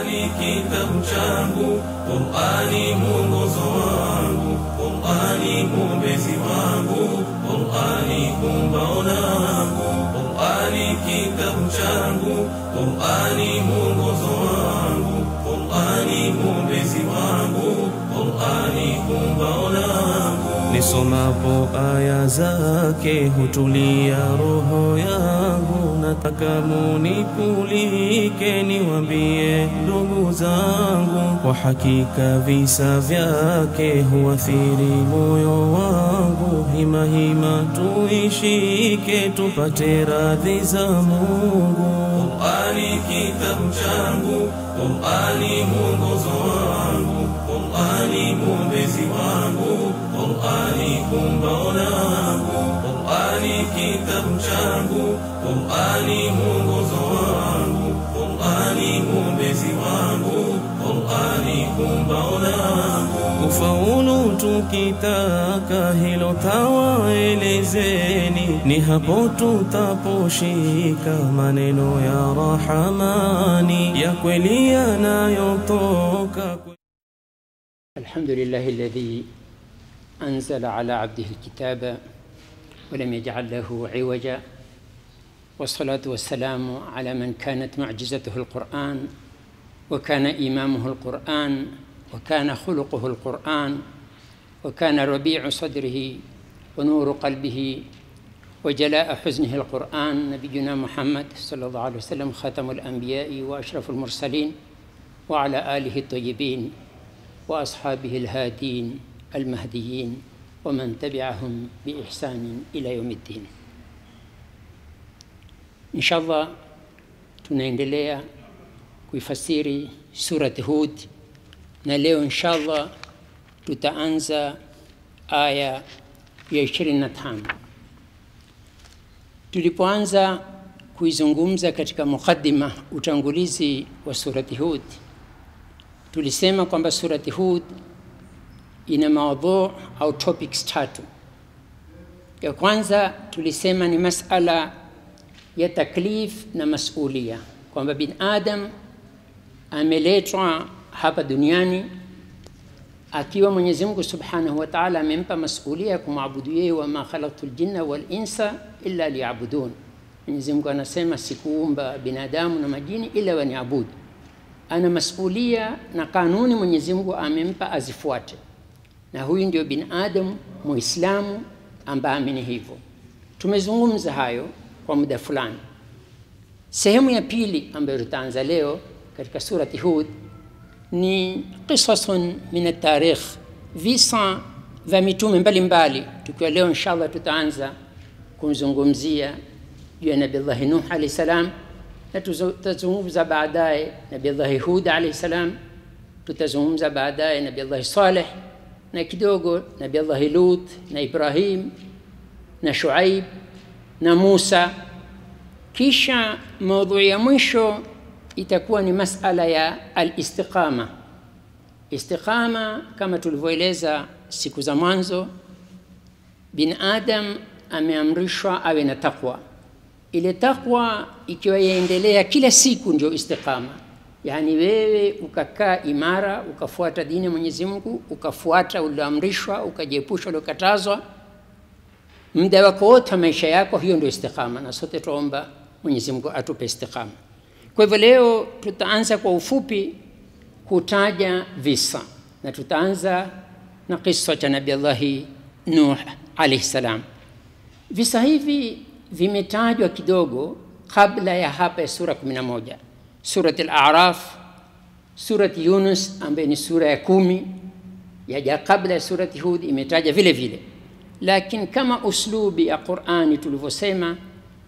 Qur'ani kitabu changu, Qur'ani mwongozo wangu, Qur'ani mwombezi wangu, Qur'ani kumbao langu, Qur'ani kitabu changu, Qur'ani mwongozo wangu, Qur'ani mwombezi wangu, Qur'ani kumbao langu. Nisomapo aya zake hutulia roho yangu, nataka munikulike niwambie ndugu zangu, kwa hakika visa vyake huathiri moyo wangu. Hima hima tuishike tupate radhi za Mungu. Qur'ani kitabu changu, Qur'ani mwongozo wangu, Qur'ani mwombezi wangu, Qur'ani kumbao langu, Qur'ani kitabu changu, Qur'ani mwongozo wangu, Qur'ani mwombezi wangu, Qur'ani kumbao langu. Ufaulu tukitaka hilo tawaelezeni, ni hapo tutaposhika maneno ya Rahamani ya kweli yanayotoka kwe الحمد لله الذي أنزل على عبده الكتاب ولم يجعل له عوجا والصلاة والسلام على من كانت معجزته القرآن وكان إمامه القرآن وكان خلقه القرآن وكان ربيع صدره ونور قلبه وجلاء حزنه القرآن نبينا محمد صلى الله عليه وسلم خاتم الأنبياء وأشرف المرسلين وعلى آله الطيبين واصحابه الهادين المهديين ومن تبعهم باحسان الى يوم الدين ان شاء الله tunaendelea kuifasiri surati hud na leo insha allah tutaanza aya ya 25 tulipoanza kuizungumza katika muqaddima utangulizi wa surati hud tulisema kwamba surati Hud ina maudhu au topics tatu. Ya kwanza tulisema ni masala ya taklif na masulia, kwamba bin adam ameletwa hapa duniani akiwa Mwenyezi Mungu Subhanahu wa Ta'ala amempa masulia ya kumwabudu yeye, wama khalaqtu ljinna wal insa illa liyabudun. Mwenyezi Mungu anasema sikuumba binadamu na majini ila waniabudu ana masulia na kanuni Mwenyezi Mungu amempa azifuate, na huyu ndio binadamu Muislamu ambaye amini hivyo. Tumezungumza hayo kwa muda fulani. Sehemu ya pili ambayo tutaanza leo katika surati Hud ni qisasun min atarikh, visa vya mitume mbalimbali, tukiwa leo inshallah tutaanza kumzungumzia juu ya Nabillahi Nuh alayhi salam na tutazungumza baadaye Nabillahi Hud alayhi salam, tutazungumza baadaye Nabillahi Saleh na kidogo Nabillahi Lut na Ibrahim na Shuaib na Musa. Kisha maudhui ya mwisho itakuwa ni masala ya al-istiqama. Istiqama kama tulivyoeleza siku za mwanzo, bin Adam ameamrishwa awe na takwa ile takwa ikiwa yaendelea kila siku ndio istiqama, yaani wewe ukakaa imara ukafuata dini ya Mwenyezi Mungu, ukafuata ulioamrishwa, ukajiepusha uliokatazwa muda wako wote wa maisha yako, hiyo ndio istiqama, na sote tuomba Mwenyezi Mungu atupe istiqama. Kwa hivyo leo tutaanza kwa ufupi kutaja visa na tutaanza na kisa cha Nabii Allahi Nuh alayhi salam. Visa hivi vimetajwa kidogo kabla ya hapa ya sura 11 surat al-A'raf, surat Yunus ambayo ni sura ya kumi yaja kabla ya surati Hud imetaja vile vile, lakini kama uslubi ya Qur'ani tulivyosema,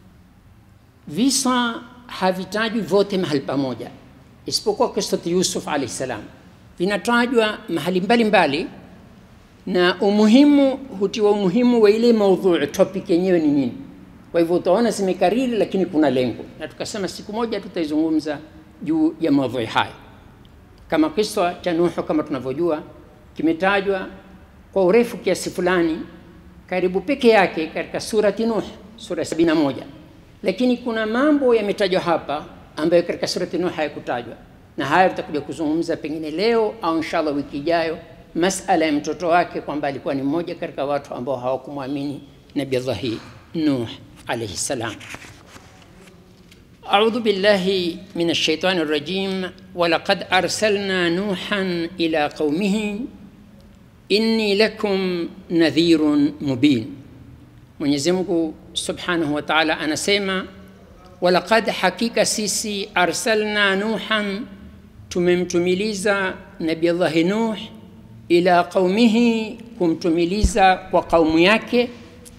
visa havitajwi vyote mahali pamoja, isipokuwa kisati Yusuf alayhi salam vinatajwa mahali mbalimbali mbali, na umuhimu hutiwa umuhimu wa ile maudhui topic yenyewe ni nini kwa hivyo utaona zimekariri, lakini kuna lengo, na tukasema siku moja tutaizungumza juu ya maudhui haya. Kama kisa cha Nuhu kama tunavyojua kimetajwa kwa urefu kiasi fulani, karibu peke yake katika surati Nuh, sura ya 71, lakini kuna mambo yametajwa hapa ambayo katika surati Nuh hayakutajwa, na haya tutakuja kuzungumza pengine leo au inshallah wiki ijayo, masala ya mtoto wake kwamba alikuwa ni mmoja katika watu ambao hawakumwamini Nabii Allah Nuh alayhi salam. أعوذ بالله من الشيطان الرجيم ولقد أرسلنا نوحا إلى قومه إني لكم نذير مبين Mwenyezi Mungu Subhanahu wa Ta'ala anasema walaqad hakika sisi arsalna nuhan tumemtumiliza Nabii Allah Nuh ila qaumihi kumtumiliza kwa kaumu yake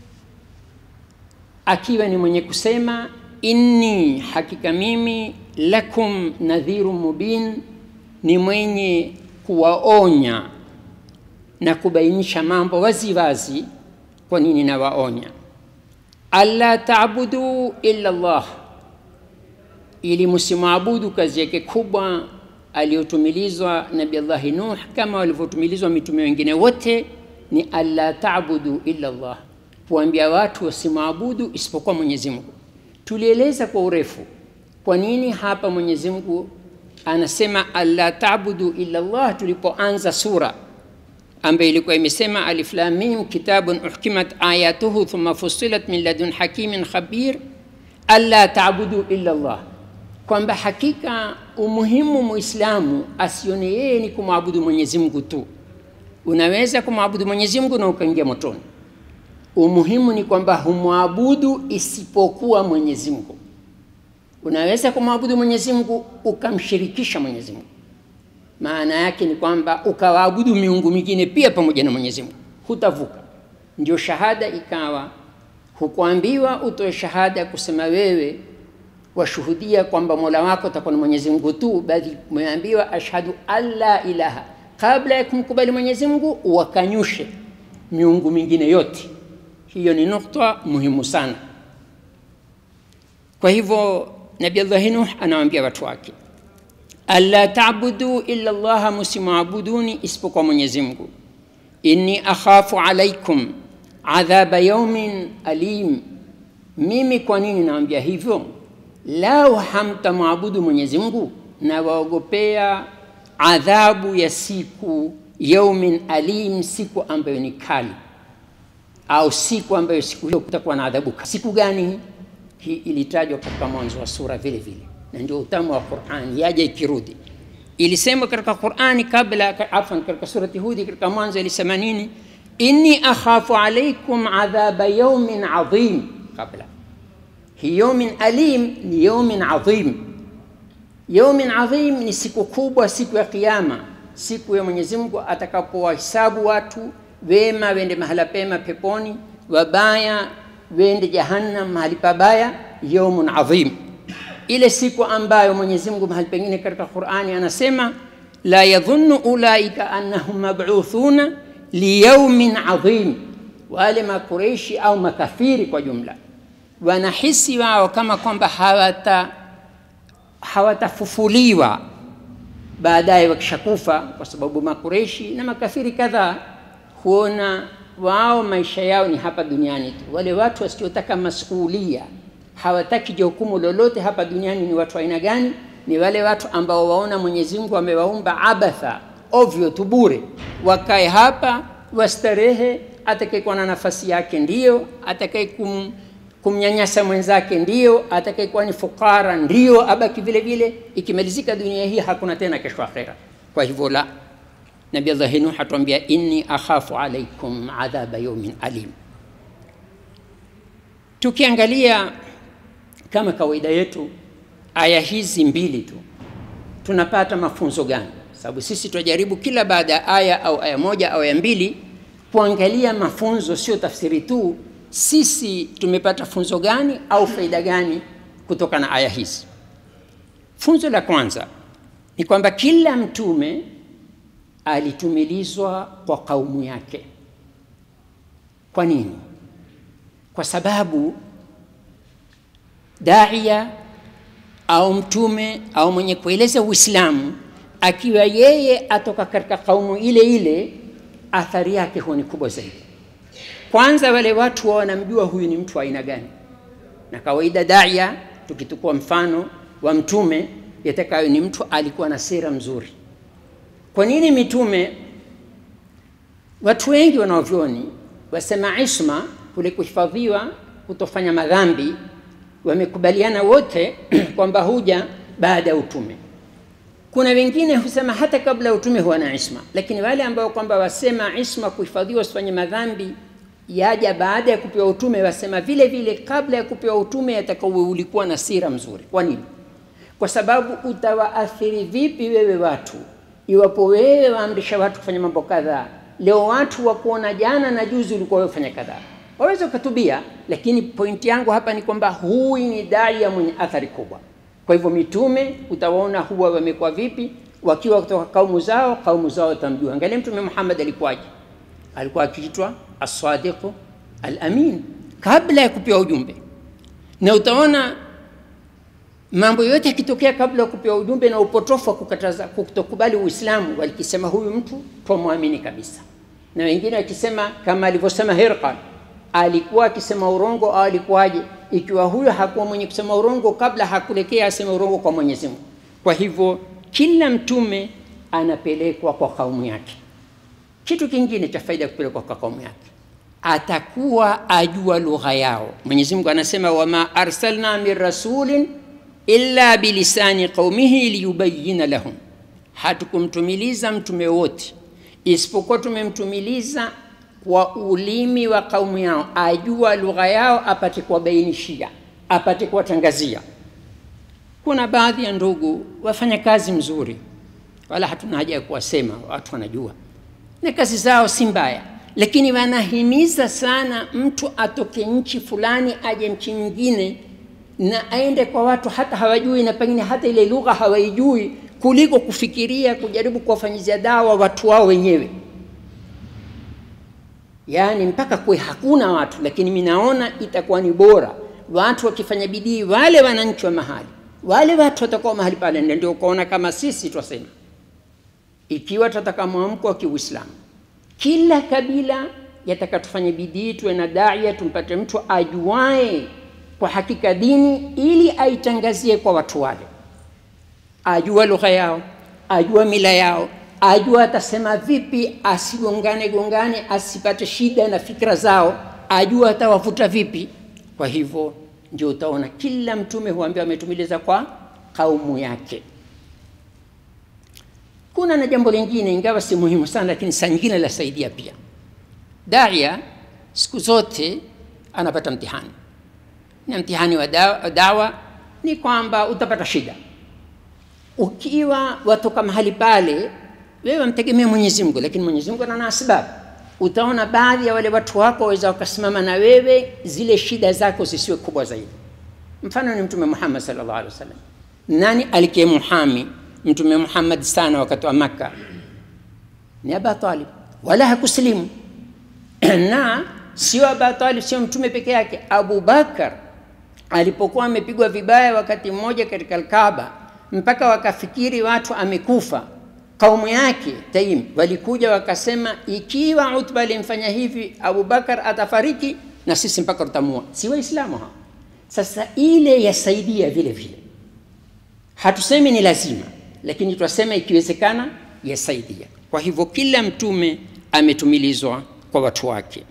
akiwa ni mwenye kusema inni hakika mimi lakum nadhiru mubin ni mwenye kuwaonya na kubainisha mambo wazi wazi kwa nini nawaonya alla taabudu illa Allah ili msimwabudu kazi yake kubwa aliyotumilizwa Nabii Allah Nuh kama walivyotumilizwa mitume wengine wote ni alla taabudu illa Allah kuambia watu wasimwabudu isipokuwa Mwenyezi Mungu tulieleza kwa urefu kwa nini hapa Mwenyezi Mungu anasema alla taabudu illa Allah tulipoanza sura ambayo ilikuwa imesema alif lam mim kitabun uhkimat ayatuhu thumma fussilat min ladun hakimin khabir alla taabudu illa Allah, kwamba hakika umuhimu muislamu asione yeye ni kumwabudu Mwenyezi Mungu tu. Unaweza kumwabudu Mwenyezi Mungu na ukaingia motoni. Umuhimu ni kwamba humwabudu isipokuwa Mwenyezi Mungu. Unaweza kumwabudu Mwenyezi Mungu ukamshirikisha Mwenyezi Mungu maana yake ni kwamba ukawaabudu miungu mingine pia pamoja na Mwenyezi Mungu, hutavuka. Ndio shahada ikawa hukuambiwa utoe shahada kusema wewe washuhudia kwamba mola wako atakuwa na Mwenyezi Mungu tu, bali umeambiwa ashhadu an la ilaha, kabla ya kumkubali Mwenyezi Mungu wakanyushe miungu mingine yote. Hiyo ni nukta muhimu sana. Kwa hivyo Nabii Allah Nuh anawaambia watu wake alla tabudu illa Allah, msimwabuduni isipokuwa Mwenyezi Mungu. Inni akhafu alaikum adhaba yaumin alim, mimi kwa nini naambia hivyo? Lau hamtamwabudu Mwenyezi Mungu, na waogopea adhabu ya siku yaumin alim, siku ambayo ni kali, au siku ambayo siku hiyo kutakuwa na adhabu. Siku gani hii? Ilitajwa katika mwanzo wa sura vile vile na ndio utamu wa Qur'ani yaja ikirudi. Ilisema katika Qur'ani kabla, afwan, katika surati Hudi katika mwanzo ilisema nini? inni akhafu alaikum adhaba yawmin adhim. Kabla hi yawmin alim ni yawmin adhim. Yawmin adhim ni siku kubwa, siku ya Kiyama, siku ya Mwenyezi Mungu atakapowahesabu watu wema wende mahala pema peponi, wabaya wende jahannam mahali pabaya. Yawmun adhim ile siku ambayo Mwenyezi Mungu mahali pengine katika Qur'ani anasema la yadhunnu ulaika annahum mab'uthuna liyaumin adhim, wale makureishi au makafiri kwa jumla wanahisi wao kama kwamba hawata hawatafufuliwa baadaye wakishakufa, kwa sababu makureishi na makafiri kadhaa huona wao maisha yao ni hapa duniani tu. Wale watu wasiotaka masulia hawataki jukumu lolote hapa duniani. Ni watu aina gani? Ni wale watu ambao waona Mwenyezi Mungu amewaumba abatha, ovyo tu, bure, wakae hapa wastarehe. Atakayekuwa na nafasi yake ndiyo, atakaye kum, kumnyanyasa mwenzake ndiyo, atakayekuwa ni fukara ndiyo, abaki vile vile. Ikimalizika dunia hii hakuna tena kesho akhera. Kwa hivyo la Nabii Allah Nuh atuambia inni akhafu alaikum adhaba yawmin alim. Tukiangalia kama kawaida yetu aya hizi mbili tu tunapata mafunzo gani? Sababu sisi tunajaribu kila baada ya aya au aya moja au aya mbili kuangalia mafunzo, sio tafsiri tu. Sisi tumepata funzo gani au faida gani kutoka na aya hizi? Funzo la kwanza ni kwamba kila mtume alitumilizwa kwa kaumu yake. Kwa nini? Kwa sababu daia au mtume au mwenye kueleza Uislamu akiwa yeye atoka katika kaumu ile ile, athari yake huwa ni kubwa zaidi. Kwanza wale watu wao wanamjua huyu ni mtu wa aina gani, na kawaida daia, tukitukua mfano wa mtume, yatakayo ni mtu alikuwa na sera mzuri. Kwa nini mitume? Watu wengi wanaovyoni wasema isma, kule kuhifadhiwa, kutofanya madhambi, wamekubaliana wote kwamba huja baada ya utume. Kuna wengine husema hata kabla ya utume huwa na isma, lakini wale ambao kwamba wasema isma, kuhifadhiwa, usifanye madhambi, yaja baada ya kupewa utume, wasema vile vile kabla ya kupewa utume yatakawe ulikuwa na sira mzuri. Kwa nini? Kwa sababu utawaathiri vipi wewe watu iwapo wewe waamrisha watu kufanya mambo kadhaa, leo watu wakuona jana na juzi ulikuwa wewe fanya kadhaa, waweza ukatubia, lakini pointi yangu hapa ni kwamba huyu ni daia mwenye athari kubwa. Kwa hivyo mitume utawaona huwa wamekuwa vipi, wakiwa kutoka kaumu zao, kaumu zao watamjua. Angalia Mtume Muhammad alikuwaje? Alikuwa akiitwa as-sadiqu al-amin kabla ya kupewa ujumbe, na utaona mambo yote yakitokea kabla ya kupewa ujumbe na upotofu wa kukataza kutokubali Uislamu, walikisema huyu mtu twamwamini kabisa, na wengine wakisema kama alivyosema Hirqal, alikuwa akisema urongo au alikuwaje? Ikiwa huyo hakuwa mwenye kusema urongo kabla, hakulekea aseme urongo kwa Mwenyezi Mungu. Kwa hivyo kila mtume anapelekwa kwa kaumu yake. Kitu kingine cha faida ya kupelekwa kwa kaumu yake, atakuwa ajua lugha yao. Mwenyezi Mungu anasema wama arsalna min rasulin illa bilisani qaumihi liyubayina lahum, hatukumtumiliza mtume wote isipokuwa tumemtumiliza kwa ulimi wa kaumu yao, ajua lugha yao, apate kuwabainishia, apate kuwatangazia. Kuna baadhi ya ndugu wafanya kazi mzuri, wala hatuna haja ya kuwasema, watu wanajua na kazi zao si mbaya, lakini wanahimiza sana mtu atoke nchi fulani aje nchi nyingine na aende kwa watu hata hawajui na pengine hata ile lugha hawaijui, kuliko kufikiria kujaribu kuwafanyizia dawa watu wao wenyewe. Yaani mpaka kuwe hakuna watu, lakini mimi naona itakuwa ni bora watu wakifanya bidii, wale wananchi wa mahali, wale watu watakuwa mahali pale, ndio ukaona kama sisi twasema, ikiwa tutataka mwamko wa Kiuislamu, kila kabila yataka tufanye bidii, tuwe na daia, tumpate mtu ajuae kwa hakika dini ili aitangazie kwa watu wale, ajua lugha yao, ajua mila yao, ajua atasema vipi, asigongane gongane, asipate shida na fikra zao, ajua atawavuta vipi. Kwa hivyo ndio utaona kila mtume huambiwa ametumiliza kwa kaumu yake. Kuna na jambo lingine, ingawa si muhimu sana, lakini saa nyingine lasaidia pia. Daia siku zote anapata mtihani na mtihani wa dawa, dawa ni kwamba utapata shida ukiwa watoka mahali pale, wewe wamtegemea Mwenyezi Mungu, lakini Mwenyezi Mungu ana sababu. Utaona baadhi ya wale watu wako waweza wakasimama na wewe, zile shida zako zisiwe kubwa zaidi. Mfano ni Mtume Muhammad sallallahu alaihi wasallam. Nani alikie muhami Mtume Muhammad sana wakati wa Makka? Ni Abu Talib, wala hakusilimu na sio Abu Talib, sio mtume peke yake. Abu Bakar alipokuwa amepigwa vibaya wakati mmoja katika Alkaaba, mpaka wakafikiri watu amekufa, kaumu yake Taim walikuja wakasema, ikiwa Utba alimfanya hivi Abu Bakar atafariki na sisi mpaka tutamua. Si Waislamu hao? Sasa ile yasaidia vile vile, hatusemi ni lazima, lakini twasema ikiwezekana yasaidia. Kwa hivyo kila mtume ametumilizwa kwa watu wake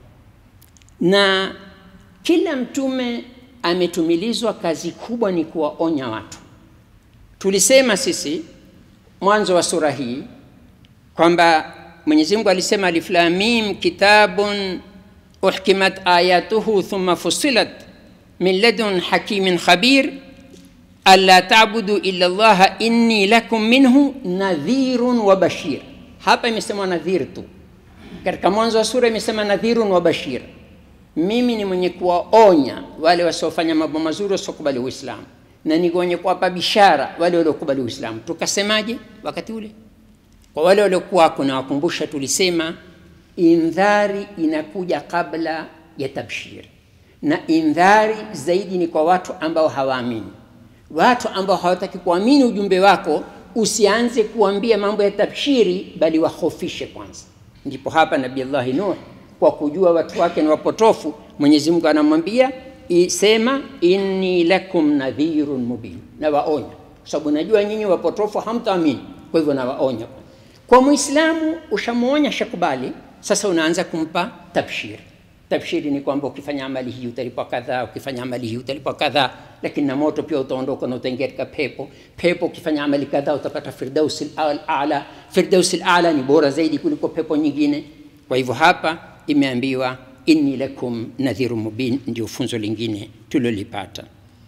na kila mtume ametumilizwa, kazi kubwa ni kuwaonya watu. Tulisema sisi mwanzo wa sura hii kwamba Mwenyezi Mungu alisema alif lam mim kitabun uhkimat ayatuhu thumma fusilat min ladun hakimin khabir alla ta'budu illa Allah inni lakum minhu nadhirun wa bashir. Hapa imesemwa nadhir tu, katika mwanzo wa sura imesema nadhirun wa bashir mimi ni mwenye kuwaonya wale wasiofanya mambo mazuri wasiokubali Uislamu, na ni mwenye kuwapa bishara wale waliokubali Uislamu. Tukasemaje wakati ule? Kwa wale waliokuwako, na wakumbusha, tulisema indhari inakuja kabla ya tabshiri, na indhari zaidi ni kwa watu ambao hawaamini. Watu ambao hawataki kuamini ujumbe wako, usianze kuambia mambo ya tabshiri, bali wahofishe kwanza. Ndipo hapa Nabii Allahi Nuh kwa kujua watu wake ni wapotofu, Mwenyezi Mungu anamwambia sema, inni lakum nadhirun mubin, na waonya. sababu najua nyinyi wapotofu hamtaamini. Kwa hivyo nawaonya. Kwa Muislamu ushamuonya, shakubali, sasa unaanza kumpa tabshiri. Tabshiri ni kwamba ukifanya amali hii utalipwa kadhaa, ukifanya amali hii utalipwa kadhaa, lakini na moto pia utaondoka na utaingia katika pepo. Pepo ukifanya amali kadhaa utapata firdausi al-a'la. Firdausi al-a'la ni bora zaidi kuliko pepo nyingine. Kwa hivyo hapa imeambiwa inni lakum nadhiru mubin, ndio funzo lingine tulilolipata.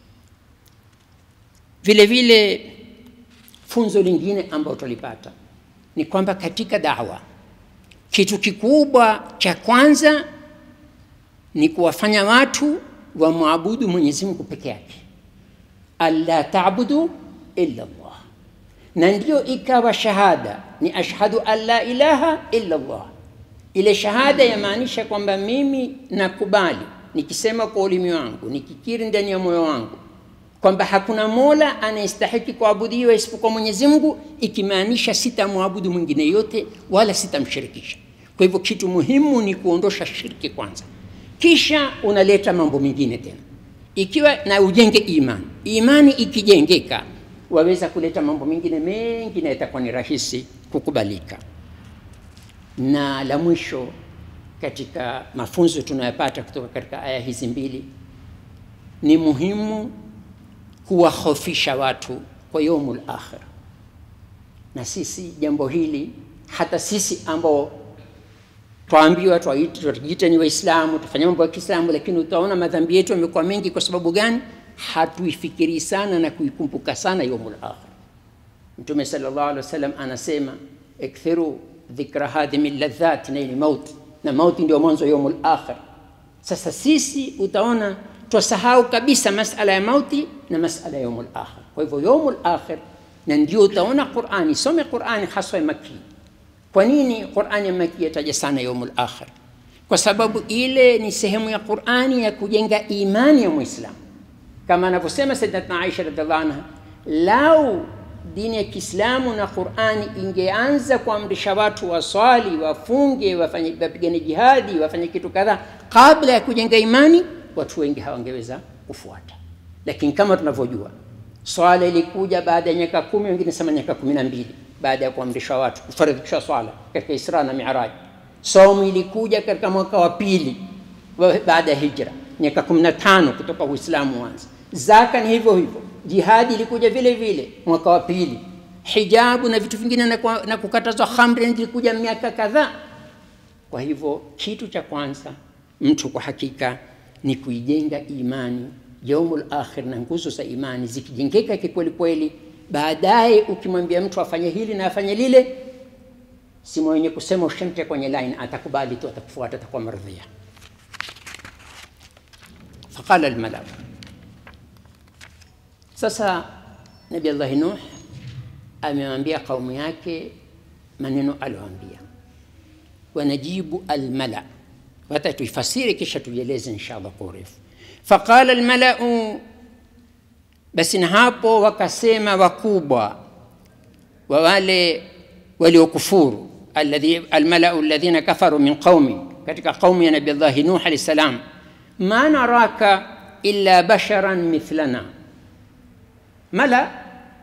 Vile vile funzo lingine ambalo tulipata ni kwamba katika dawa kitu kikubwa cha kwanza ni kuwafanya watu wamwabudu Mwenyezi Mungu peke yake, alla ta'budu illa Allah, na ndio ikawa shahada ni ashhadu an la ilaha illa Allah. Ile shahada yamaanisha kwamba mimi nakubali nikisema kwa ulimi wangu, nikikiri ndani ya moyo wangu kwamba hakuna mola anayestahiki kuabudiwa isipokuwa Mwenyezi Mungu, ikimaanisha sitamwabudu mwingine yote wala sitamshirikisha. Kwa hivyo kitu muhimu ni kuondosha shirki kwanza, kisha unaleta mambo mengine tena, ikiwa na ujenge imani. Imani ikijengeka, waweza kuleta mambo mengine mengi na itakuwa ni rahisi kukubalika. Na la mwisho katika mafunzo tunayopata kutoka katika aya hizi mbili ni muhimu kuwahofisha watu kwa yaumul akhir. Na sisi jambo hili, hata sisi ambao twaambiwa twajiita ni Waislamu, tufanya mambo ya Kiislamu, lakini utaona madhambi yetu yamekuwa mengi. Kwa sababu gani? Hatuifikiri sana na kuikumbuka sana yaumul akhir. Mtume sallallahu alaihi wasallam anasema ikthiru dhikra hadhimi ladhat, na ni mauti, na mauti ndio mwanzo yaumul akhir. Sasa sisi utaona twasahau kabisa masala ya mauti na masala ya yaumul akhir. Kwa hivyo yaumul akhir, na ndio utaona Qur'ani, some Qur'ani haswa ya Makki. Kwa nini Qur'ani ya Makki yataja sana yaumul akhir? Kwa sababu ile ni sehemu ya Qur'ani ya kujenga imani ya Muislamu, kama anavyosema Sayyidatuna Aisha radhiallahu anha, lau dini ya Kiislamu na Qur'ani ingeanza kuamrisha watu waswali, wafunge, wafanye, wapigane jihadi, wafanye kitu kadhaa kabla ya kujenga imani watu wengi hawangeweza kufuata. Lakini kama tunavyojua, swala ilikuja baada ya miaka kumi, wengine sema miaka kumi na mbili baada ya kuamrishwa watu kufaridhisha swala katika Isra na Miraj. Saumu ilikuja katika mwaka wa pili baada ya hijra, miaka kumi na tano kutoka Uislamu wanza. Zaka ni hivyo hivyo, jihadi ilikuja vile vile mwaka wa pili. Hijabu na vitu vingine na, na kukatazwa khamri ilikuja miaka kadhaa. Kwa hivyo kitu cha kwanza mtu kwa hakika ni kuijenga imani yaumul akhir, na nguzo za imani zikijengeka kikweli kweli, baadaye ukimwambia mtu afanye hili na afanye lile, si mwenye kusema ushamtia kwenye line, atakubali tu, atakufuata, atakuwa maridhia. Faqala almalau, sasa Nabi Allahi Nuh amewambia kaumu yake maneno alioambia, wanajibu almala hata tuifasiri kisha tuieleze inshallah kwa urefu. Faqala almalau, basi na hapo wakasema wakubwa wa wale waliokufuru, alladhi almalau alladhina kafaru min qaumi, katika qaumu ya Nabii Allah Nuh alayhi salam, ma naraka illa basharan mithlana. Mala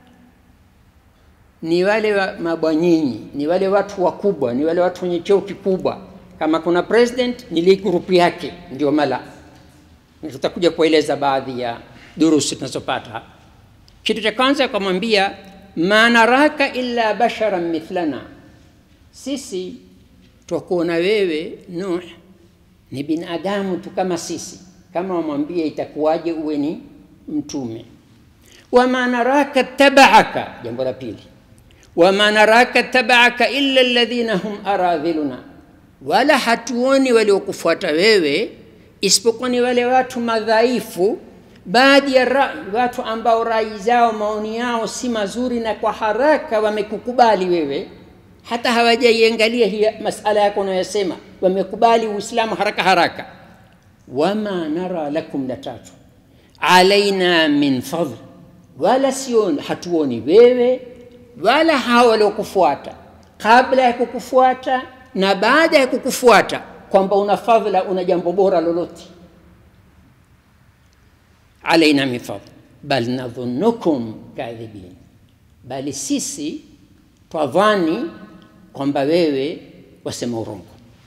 ni wale wa mabwanyinyi, ni wale watu wakubwa, ni wale watu wenye cheo kikubwa kama kuna president ni ile grupu yake ndio mala. Tutakuja kueleza baadhi ya durusi tunazopata hapa. Kitu cha kwanza akamwambia, ma naraka illa basharan mithlana, sisi twakuona wewe Nuh ni binadamu tu kama sisi. Kama wamwambia itakuwaje uwe ni mtume? Wama naraka tabaaka, jambo la pili, wama naraka tabaaka illa alladhina hum aradhiluna wala hatuoni waliokufuata wewe isipokuwa ni wale watu madhaifu, baadhi ya rai, watu ambao rai zao maoni yao si mazuri, na kwa haraka wamekukubali wewe, hata hawajaiangalia hii masala yako unayosema, wamekubali Uislamu haraka haraka. Wama nara lakum, la tatu, alaina min fadl, wala sio hatuoni wewe wala hawa waliokufuata kabla ya kukufuata na baada ya kukufuata kwamba una fadhila, una jambo bora lolote. alaina min fadl bal nadhunukum kadhibin, bali sisi twadhani kwamba wewe wasema urongo.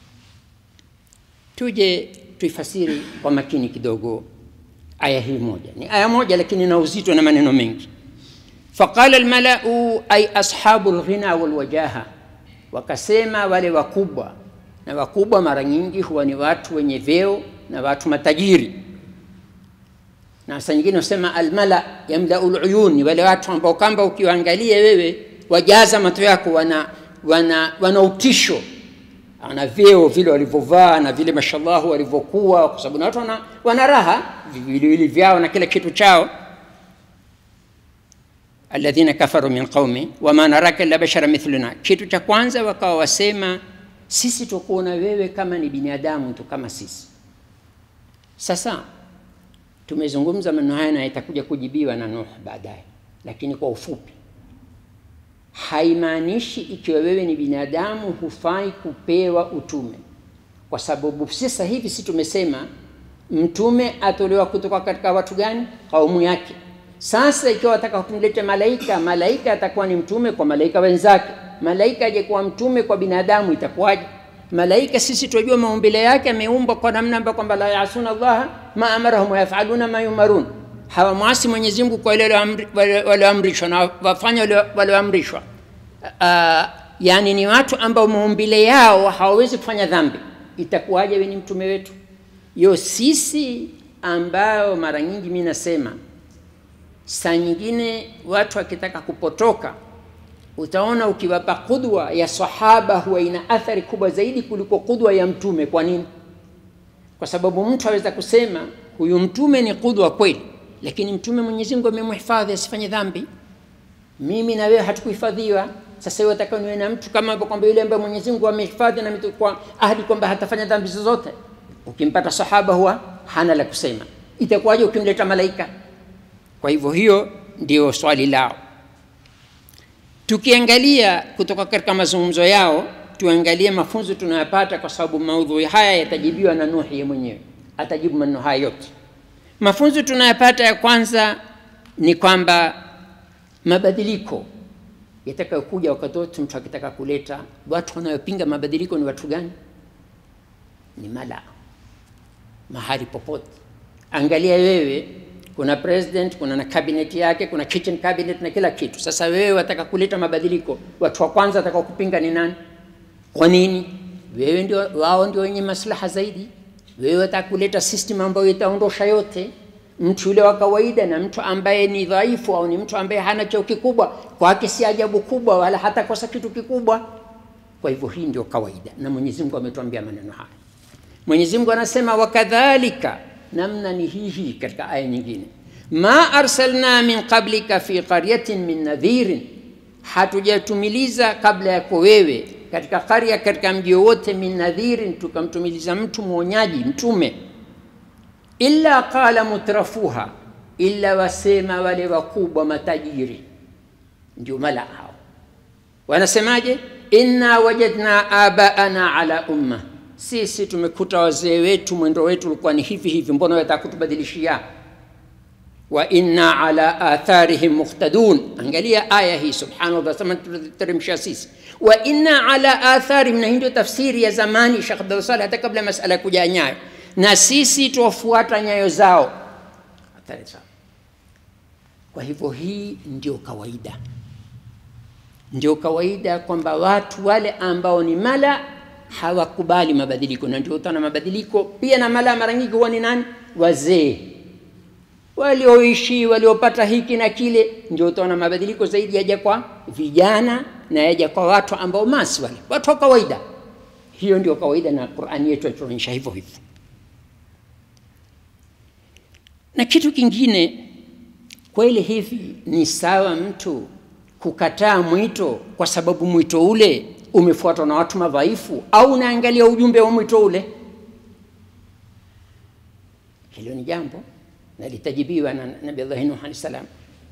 Tuje tuifasiri kwa makini kidogo aya hii moja. Ni aya moja lakini na uzito na maneno mengi. Faqala almalau ay ashabu lghina walwajaha, wakasema wale wakubwa, na wakubwa mara nyingi huwa ni watu wenye vyeo na watu matajiri na saa nyingine usema almala yamlau luyun, ni wale watu ambao kwamba ukiwaangalia wewe wajaza macho yako, wana, wana, wana utisho, wana vyeo vile walivyovaa na vile mashallah walivyokuwa, kwa sababu na watu wana, wana raha viwiliwili vyao na kila kitu chao. alladhina kafaru min qaumi wama naraka illa bashara mithluna, kitu cha kwanza wakawa wasema sisi tukuona wewe kama ni binadamu tu kama sisi. Sasa tumezungumza maneno haya na itakuja kujibiwa na Nuh baadaye, lakini kwa ufupi, haimaanishi ikiwa wewe ni binadamu hufai kupewa utume, kwa sababu sasa hivi si tumesema mtume atolewa kutoka katika watu gani? Kaumu yake. Sasa ikiwa wataka kumleta malaika, malaika atakuwa ni mtume kwa malaika wenzake. Malaika aje kuwa mtume kwa binadamu, itakuwaje? Malaika sisi tunajua maumbile yake ameumbwa kwa namna ambayo kwamba la yasuna Allah ma amarahum wayafaluna ma yumarun, hawamwasi Mwenyezi Mungu kwa ile walioamrishwa na wafanya walioamrishwa. Uh, yani ni watu ambao maumbile yao hawawezi kufanya dhambi. Itakuwaje wewe ni mtume wetu? Yo sisi ambao mara nyingi mimi nasema saa nyingine watu wakitaka kupotoka utaona ukiwapa kudwa ya sahaba huwa ina athari kubwa zaidi kuliko kudwa ya mtume. Kwa nini? Kwa sababu mtu aweza kusema huyu mtume ni kudwa kweli, lakini mtume Mwenyezi Mungu amemhifadhi asifanye dhambi. Mimi na wewe hatukuhifadhiwa. Sasa wewe unataka niwe na mtu kama kwamba yule ambaye Mwenyezi Mungu amehifadhi na mtu kwa ahadi kwamba hatafanya dhambi zozote. Ukimpata sahaba huwa hana la kusema, itakuwaje ukimleta malaika? Kwa hivyo hiyo ndio swali lao. Tukiangalia kutoka katika mazungumzo yao, tuangalie mafunzo tunayopata, kwa sababu maudhui haya yatajibiwa na Nuhi yeye mwenyewe, atajibu maneno haya yote. Mafunzo tunayopata ya kwanza ni kwamba mabadiliko yatakayokuja wakati wote mtu akitaka kuleta, watu wanayopinga mabadiliko ni watu gani? Ni mala mahali popote. Angalia wewe kuna president, kuna na cabinet yake, kuna kitchen cabinet na kila kitu. Sasa wewe wataka kuleta mabadiliko, watu wa kwanza watakao kupinga ni nani? Kwa nini? Wewe ndio, wao ndio wenye maslaha zaidi. Wewe wataka kuleta system ambayo itaondosha yote. Mtu yule wa kawaida na mtu ambaye ni dhaifu au ni mtu ambaye hana cheo kikubwa, kwake si ajabu kubwa, wala hatakosa kitu kikubwa. Kwa hivyo hii ndio kawaida, na Mwenyezi Mungu ametuambia maneno haya. Mwenyezi Mungu anasema wakadhalika namna ni hii hii katika aya nyingine, ma arsalna min qablika fi qaryatin min nadhirin, hatujatumiliza kabla yako wewe katika qarya, katika mji wowote, min nadhirin, tukamtumiliza mtu mwonyaji, mtume. Illa qala mutrafuha, illa wasema wale wakubwa matajiri, ndio mala hao wanasemaje? inna wajadna abaana ala umma sisi tumekuta wazee wetu mwendo wetu ulikuwa ni hivi hivi, mbona wataka kutubadilishia? wa inna ala atharihim muhtadun. Angalia aya hii, subhanallah, sema tuteremsha sisi wa inna ala atharihim, na hii ndio tafsiri ya zamani Sheikh Abdul Saleh, hata kabla masala kuja nyayo, na sisi tuwafuata nyayo zao, athari zao. Kwa hivyo hii ndio kawaida, ndio kawaida kwamba watu wale ambao ni mala hawakubali mabadiliko, na ndio utaona mabadiliko pia na mala mara nyingi huwa ni nani? Wazee walioishi waliopata hiki na kile, ndio utaona mabadiliko zaidi yaja kwa vijana na yaja kwa watu ambao masi wale watu wa kawaida. Hiyo ndio kawaida, na Qur'ani yetu inatuonyesha hivyo hivyo. Na kitu kingine, kweli hivi ni sawa mtu kukataa mwito kwa sababu mwito ule umefuatwa na watu madhaifu au unaangalia ujumbe wa mwito ule? Hilo ni jambo na litajibiwa na Nabii Allah Nuh alayhi salam.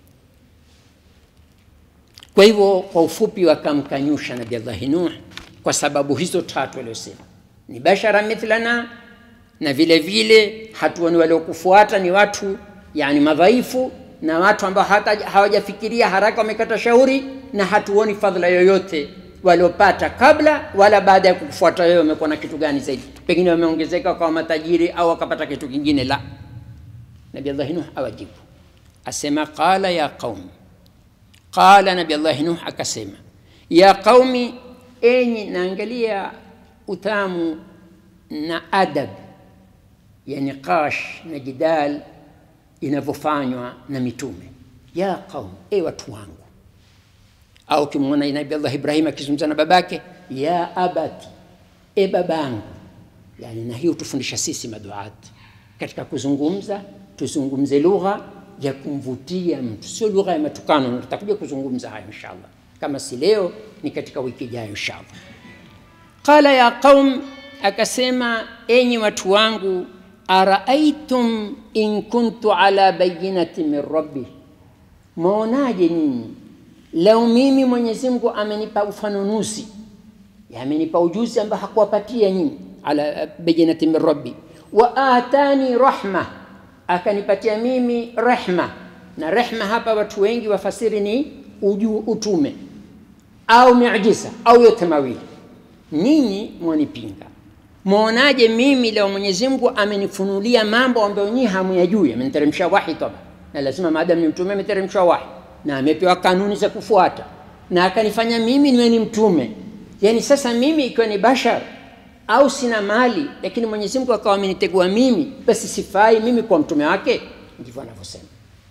Kwa hivyo kwa ufupi, wakamkanyusha Nabii Allah Nuh kwa sababu hizo tatu aliyosema, ni bashara mithlana, na vile vile hatuoni waliokufuata ni watu yani madhaifu, na watu ambao hata hawajafikiria haraka wamekata shauri, na hatuoni fadhila yoyote waliopata kabla wala baada ya kufuata wewe, wamekuwa na kitu gani zaidi? Pengine wameongezeka wakawa matajiri au wakapata kitu kingine. La, Nabii Allah Nuh awajibu asema, qala ya qaum, qala Nabii Allah Nuh akasema, ya qaumi, enyi. Naangalia utamu na adab ya niqash na jidal inavyofanywa na mitume. Ya qaum, e watu wangu au ukimwona Nabii Allah Ibrahim akizungumza na babake, ya abati, e babangu. Yani, na hiyo tufundisha sisi maduati katika kuzungumza, tuzungumze lugha ya kumvutia mtu, sio lugha ya matukano. Tutakuja kuzungumza hayo inshallah, kama si leo ni katika wiki ijayo inshallah. Qala ya qaum, akasema enyi watu wangu, araaitum in kuntu ala bayinati min rabbi, mwaonaje nyinyi Leo mimi Mwenyezi Mungu amenipa ufanunuzi, amenipa ujuzi ambao hakuwapatia nyinyi, ala bayinati min rabbi, wa atani rahma, akanipatia mimi rehma. Na rehma hapa watu wengi wafasiri ni uju, utume au miujiza au yote mawili. Nyinyi mwanipinga, mwonaje mimi leo Mwenyezi Mungu amenifunulia mambo ambayo nyinyi hamuyajui, ameniteremsha wahi toba, na lazima maadamu ni mtume ameteremsha wahi na amepewa kanuni za kufuata na akanifanya mimi niwe ni mtume. Yani sasa mimi ikiwa ni bashar au sina mali, lakini Mwenyezi Mungu akawa amenitegua mimi, basi sifai mimi kwa mtume wake? Ndivyo anavyosema,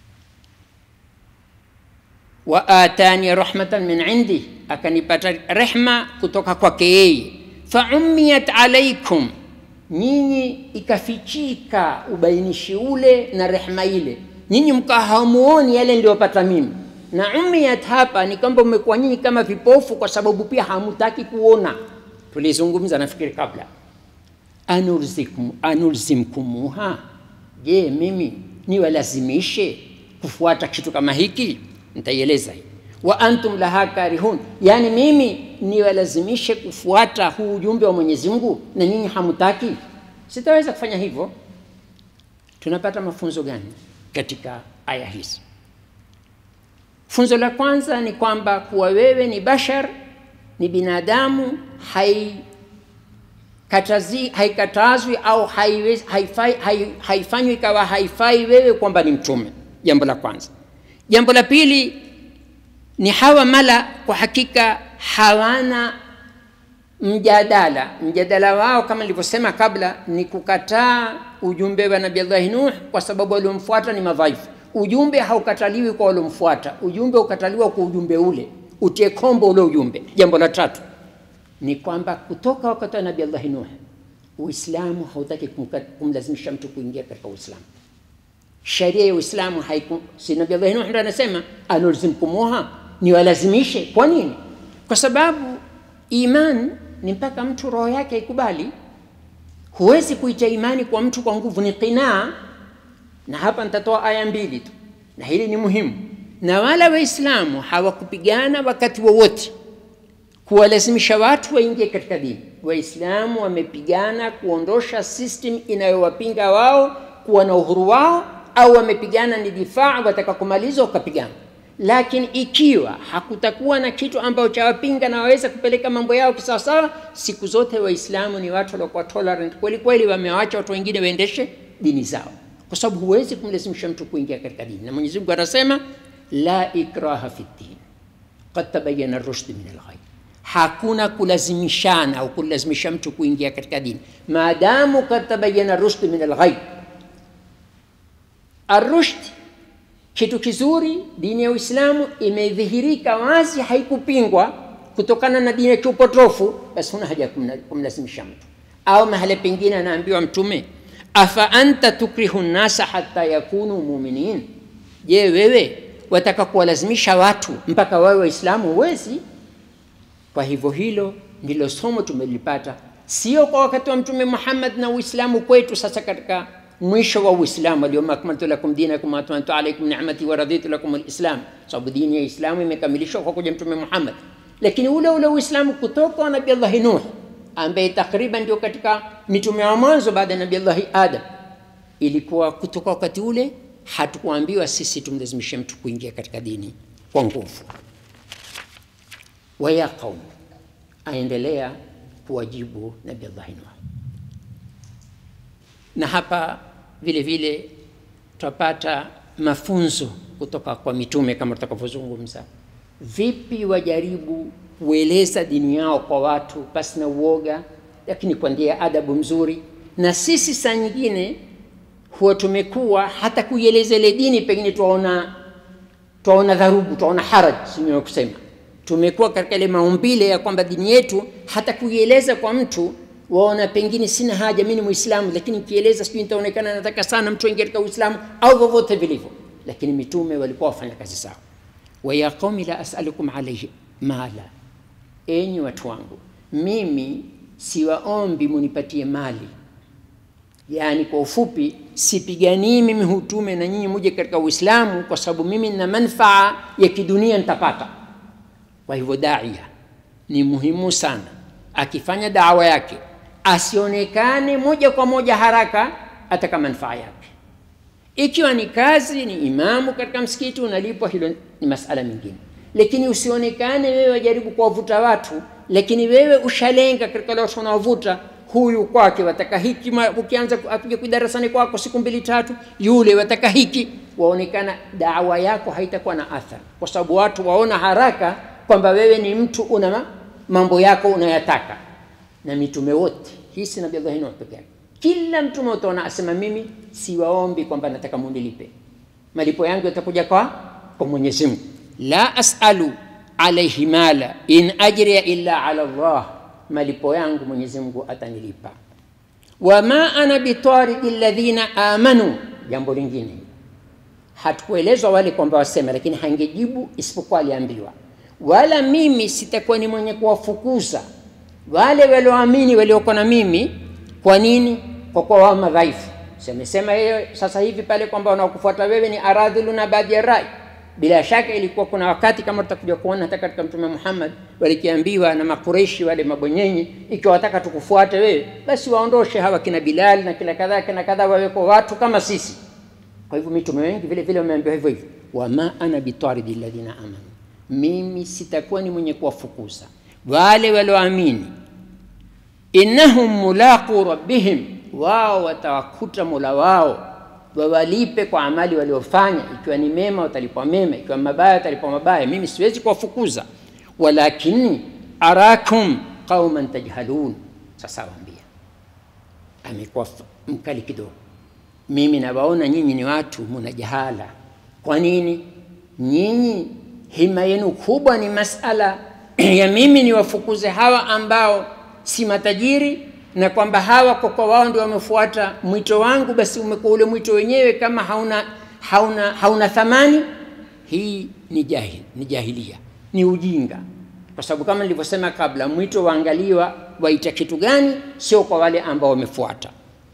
wa atani rahmatan min indi, akanipata rehma kutoka kwake yeye. Fa ummiyat alaikum, nyinyi ikafichika ubainishi ule na rehma ile nyinyi mkawa hamuoni yale niliyopata mimi. Na umiyat hapa ni kwamba mmekuwa nyinyi kama vipofu, kwa sababu pia hamutaki kuona. Tulizungumza nafikiri kabla, anulzikum anulzimkumuha, je, mimi niwalazimishe kufuata kitu kama hiki? Nitaieleza hii. Wa antum laha karihun, yani mimi niwalazimishe kufuata huu ujumbe wa Mwenyezi Mungu na nyinyi hamutaki? Sitaweza kufanya hivyo. Tunapata mafunzo gani katika aya hizi? Funzo la kwanza ni kwamba kuwa wewe ni bashar, ni binadamu, haikatazwi haikatazwi au haifanywi hai, hai ikawa haifai wewe kwamba ni mtume. Jambo la kwanza. Jambo la pili ni hawa mala, kwa hakika hawana mjadala. Mjadala wao kama nilivyosema kabla ni kukataa ujumbe wa Nabii Allah Nuh kwa sababu waliomfuata ni madhaifu. Ujumbe haukataliwi kwa waliomfuata, ujumbe ukataliwa kwa ujumbe ule, utie kombo ule ujumbe. Jambo la tatu ni kwamba kutoka wakati wa Nabii Allah Nuh Uislamu hautaki kumlazimisha mtu kuingia katika Uislamu. Sheria ya Uislamu haiku, si Nabii Allah Nuh ndo anasema anulzimkumuha, ni walazimishe. Kwa nini? Kwa sababu iman ni mpaka mtu roho yake ikubali. Huwezi kuita imani kwa mtu kwa nguvu, ni qinaa. Na hapa nitatoa aya mbili tu, na hili ni muhimu. Na wala Waislamu hawakupigana wakati wowote kuwalazimisha watu waingie katika dini. Waislamu wamepigana kuondosha system inayowapinga wao kuwa na uhuru wao, au wamepigana ni difaa, wataka kumaliza wakapigana lakini ikiwa hakutakuwa na kitu ambacho chawapinga na waweza kupeleka mambo yao kisawasawa, siku zote Waislamu ni watu waliokuwa tolerant kweli kweli, wamewacha watu wengine waendeshe dini zao, kwa sababu huwezi kumlazimisha mtu kuingia katika dini. Na Mwenyezi Mungu anasema la ikraha fi din qad tabayyana ar-rushd min al-ghayy, hakuna kulazimishana au kulazimisha mtu kuingia katika dini maadamu qad tabayyana ar-rushd min al-ghayy. Ar-rushd kitu kizuri, dini ya Uislamu imedhihirika wazi, haikupingwa kutokana na dini ya kiupotofu, basi huna haja ya kumlazimisha mtu. Au mahala pengine anaambiwa Mtume, afa anta tukrihu nnasa hatta yakunu muminin, je, wewe wataka kuwalazimisha watu mpaka wawe Waislamu? Huwezi. Kwa hivyo hilo ndilo somo tumelipata, sio kwa wakati wa Mtume Muhammad na Uislamu kwetu sasa katika mwisho wa Uislamu, alyawma akmaltu lakum dinakum wa atmamtu alaykum ni'mati wa raditu lakum alislam, sababu dini ya Islamu imekamilishwa kwa kuja Mtume Muhammad. Lakini ule ule Uislamu kutoka wa Nabii Allah Nuh ambaye takriban ndio katika mitume wa mwanzo baada ya Nabii Allah Adam, ilikuwa kutoka wakati ule hatukuambiwa sisi tumlazimishe mtu kuingia katika dini kwa nguvu. Waya qaum, aendelea kuwajibu Nabii Allah Nuh. Na hapa vile vile tutapata mafunzo kutoka kwa mitume kama tutakavyozungumza, vipi wajaribu kueleza dini yao kwa watu pasi na uoga, lakini kwa njia adabu mzuri. Na sisi saa nyingine huwa tumekuwa hata kuieleza ile dini pengine twaona twaona dharubu, twaona haraj, sio kusema tumekuwa katika ile maumbile ya kwamba dini yetu hata kuieleza kwa mtu waona pengine sina haja, mimi ni Muislamu, lakini kieleza sijui nitaonekana nataka sana mtu aingie katika Uislamu au vyovyote vilivyo. Lakini mitume walikuwa wafanya kazi sawa. wa ya qaumi la as'alukum alayhi mala, enyi watu wangu, mimi siwaombi munipatie mali. Yaani kwa ufupi, sipiganii mimi hutume na nyinyi muje katika Uislamu kwa sababu mimi nina manfaa ya kidunia nitapata. Kwa hivyo daia ni muhimu sana akifanya dawa yake asionekane moja kwa moja haraka ataka manufaa yake. Ikiwa ni kazi, ni imamu katika msikiti unalipwa, hilo ni masala mengine, lakini usionekane wewe wajaribu kuwavuta watu, lakini wewe ushalenga katika wale watu unawavuta. Huyu kwake wataka hiki, ukianza apige kwa darasani kwako siku mbili tatu, yule wataka hiki, waonekana dawa yako haitakuwa na athari, kwa sababu watu waona haraka kwamba wewe ni mtu una mambo yako unayataka. Na mitume wote, hii si Nabii Allah Nuh peke yake, kila mtume utaona asema mimi siwaombi kwamba nataka munilipe, malipo yangu yatakuja kwa kwa Mwenyezi Mungu. La asalu alaihi mala in ajriya illa ala Allah, malipo yangu Mwenyezi Mungu atanilipa. Wama ana bitaridi alladhina amanu, jambo lingine hatukuelezwa wale kwamba wasema, lakini hangejibu isipokuwa aliambiwa wala mimi sitakuwa ni mwenye kuwafukuza wale walioamini walioko na mimi. Kwa nini? Kwa kuwa wao madhaifu. Semesema yeye sasa hivi pale kwamba wanaokufuata wewe ni aradhilu na baadhi ya rai. Bila shaka ilikuwa kuna wakati kama tutakuja kuona hata katika Mtume Muhammad walikiambiwa na Makureishi wale mabonyenyi, ikiwa wataka tukufuate wewe, basi waondoshe hawa kina Bilal na kila kadhaa kina kadhaa, waweko watu kama sisi. Kwa hivyo mitume wengi vile vile wameambiwa hivyo hivyo, wama ana bitaridi alladhina amanu mimi sitakuwa ni mwenye kuwafukuza wale walioamini. innahum mulaqu rabbihim, wao watawakuta mola wao, wawalipe kwa amali waliofanya. Ikiwa ni mema watalipwa mema, ikiwa mabaya watalipwa mabaya. Mimi siwezi kuwafukuza, walakini arakum qauman tajhalun. Sasa waambia, amekuwa mkali kidogo. Mimi nawaona nyinyi ni watu muna jahala. Kwa nini nyinyi hima yenu kubwa ni masala ya mimi niwafukuze hawa ambao si matajiri, na kwamba hawa kwa kwa wao ndio wamefuata mwito wangu, basi umekuwa ule mwito wenyewe kama hauna, hauna, hauna thamani. Hii ni jahil, ni jahilia, ni ujinga, kwa sababu kama nilivyosema kabla, mwito waangaliwa waita kitu gani, sio kwa wale ambao wamefuata.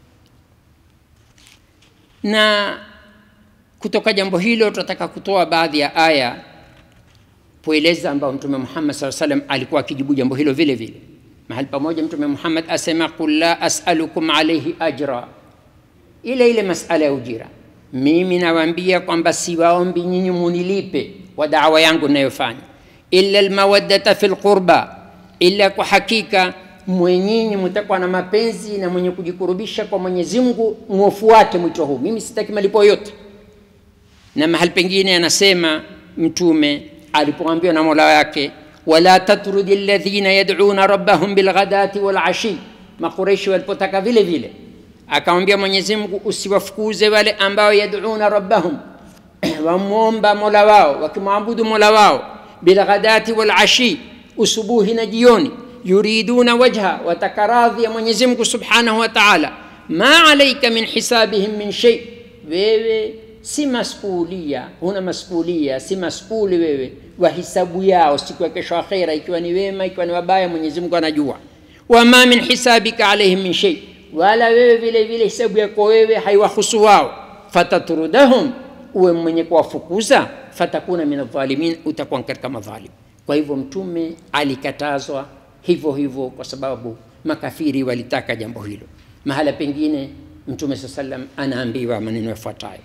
Na kutoka jambo hilo tunataka kutoa baadhi ya aya kueleza ambao Mtume Muhammad SAW salam alikuwa akijibu jambo hilo vile vile. Mahali pamoja Mtume Muhammad asema qul la as'alukum alayhi ajra, ile ile masala ya ujira. Mimi nawaambia kwamba siwaombi nyinyi munilipe kwa dawa yangu ninayofanya, illa almawaddata fil qurba, illa kwa hakika mwenyinyi mtakuwa na mapenzi na mwenye kujikurubisha kwa Mwenyezi Mungu, mufuate mwito huu. Mimi sitaki malipo yote. Na mahali pengine anasema Mtume alipoambiwa na Mola wake, wala tatrudi alladhina yad'una rabbahum bilghadati wal ashi. Makureishi walipotaka vile vile, akamwambia Mwenyezi Mungu, usiwafukuze wale ambao yad'una rabbahum, wamwomba Mola wao, wakimwabudu Mola wao, bilghadati wal ashi, usubuhi na jioni, yuriduna wajha, wataka radhi ya Mwenyezi Mungu subhanahu wa ta'ala. Ma alaika min hisabihim min shay, wewe si masulia, huna masulia, si masuli wewe wa hisabu yao siku ya kesho akhera, ikiwa ni wema, ikiwa ni wabaya, Mwenyezi Mungu anajua. Wama min hisabika alaihim min shay, wala wewe vile vile hisabu yako wewe haiwahusu wao. Fatatrudahum, uwe mwenye kuwafukuza. Fatakuna min adh-dhalimin, utakuwa katika madhalim. Kwa hivyo Mtume alikatazwa hivyo hivyo, kwa sababu makafiri walitaka jambo hilo. Mahala pengine Mtume saa sallam anaambiwa maneno yafuatayo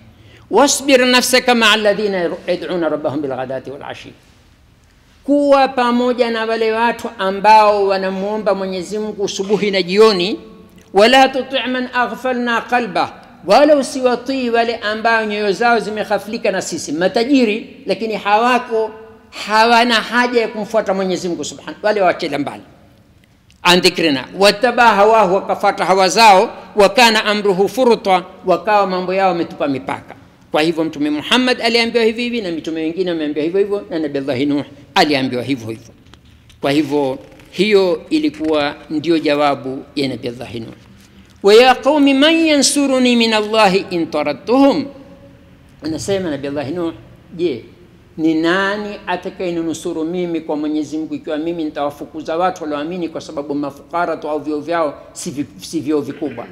wasbir nafsaka maa alladhina yad'una rabbahum bilghadati walashi, kuwa pamoja na wale watu ambao wanamwomba Mwenyezi Mungu subuhi na jioni. Wala tuti man aghfalna qalba, wala usiwatii wale ambao nyoyo zao zimeghaflika na sisi, matajiri lakini hawako hawana haja ya kumfuata Mwenyezi Mungu subhanahu, wale wachela mbali an dhikrina wataba hawahu, wakafata hawa zao, wakana amruhu furta, wakawa mambo yao wametupa mipaka. Kwa hivyo Mtume Muhammad aliambiwa hivi hivi, na mitume wengine wameambiwa hivyo hivyo, na Nabii Allah Nuh aliambiwa hivyo hivyo. Kwa hivyo hiyo ilikuwa ndio jawabu ya Nabii Allah Nuh. Wa ya qaumi man yansuruni min Allahi in taradtuhum, anasema Nabii Allah Nuh, je, ni nani atakayenunusuru mimi kwa Mwenyezi Mungu ikiwa mimi nitawafukuza watu walioamini kwa sababu mafukara tu au vyeo vyao si vi- si vyeo vikubwa?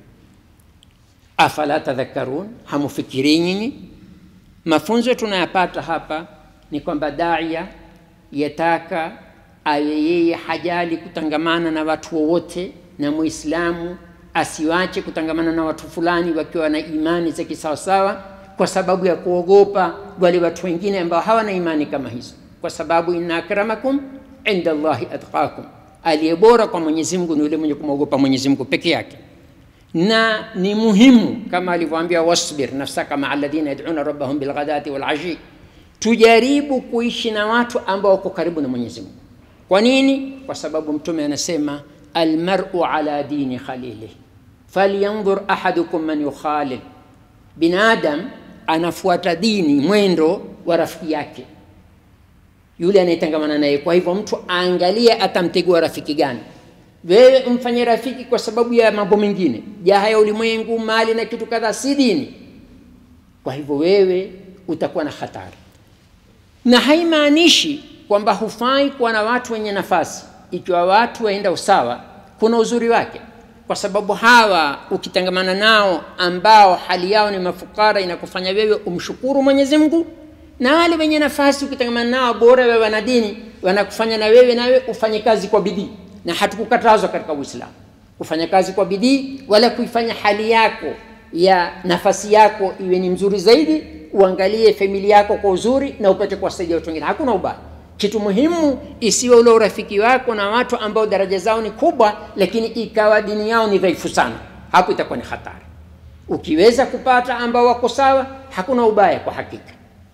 Afala tadhakkarun, hamufikirii nyinyi? Mafunzo tunayapata hapa ni kwamba daia yataka awe yeye hajali kutangamana na watu wowote, na Muislamu asiwache kutangamana na watu fulani wakiwa na imani za kisawasawa, kwa sababu ya kuogopa wale watu wengine ambao hawana imani kama hizo, kwa sababu inna akramakum inda Allahi atqakum, aliye bora kwa Mwenyezi Mungu ni yule mwenye kumwogopa Mwenyezi Mungu peke yake na ni muhimu kama alivyoambia wasbir nafsaka maa alladhina yad'una rabbahum bilghadati walashi, tujaribu kuishi na watu ambao wako karibu na Mwenyezi Mungu. Kwa nini? Kwa sababu Mtume anasema almar'u ala dini khalilih falyanzur ahadukum man yukhalil, binadam anafuata dini mwendo wa rafiki yake yule anayetangamana naye. Kwa hivyo mtu aangalie atamtegua rafiki gani. Wewe mfanye rafiki kwa sababu ya mambo mengine, jaha ya ulimwengu, mali na kitu kadhaa, si dini. Kwa hivyo wewe utakuwa na hatari, na haimaanishi kwamba hufai kuwa na watu wenye nafasi. Ikiwa watu waenda usawa, kuna uzuri wake, kwa sababu hawa ukitangamana nao ambao hali yao ni mafukara, inakufanya wewe umshukuru Mwenyezi Mungu, na wale wenye nafasi ukitangamana nao bora wewe wana dini, wanakufanya na wewe nawe ufanye kazi kwa bidii na hatukukatazwa katika Uislamu kufanya kazi kwa bidii wala kuifanya hali yako ya nafasi yako iwe ni mzuri zaidi. Uangalie familia yako kwa uzuri na upate kuwasaidia watu wengine, hakuna ubaya. Kitu muhimu isiwe ule urafiki wako na watu ambao daraja zao ni kubwa, lakini ikawa dini yao ni dhaifu sana, hapo itakuwa ni hatari. Ukiweza kupata ambao wako sawa, hakuna ubaya kwa hakika.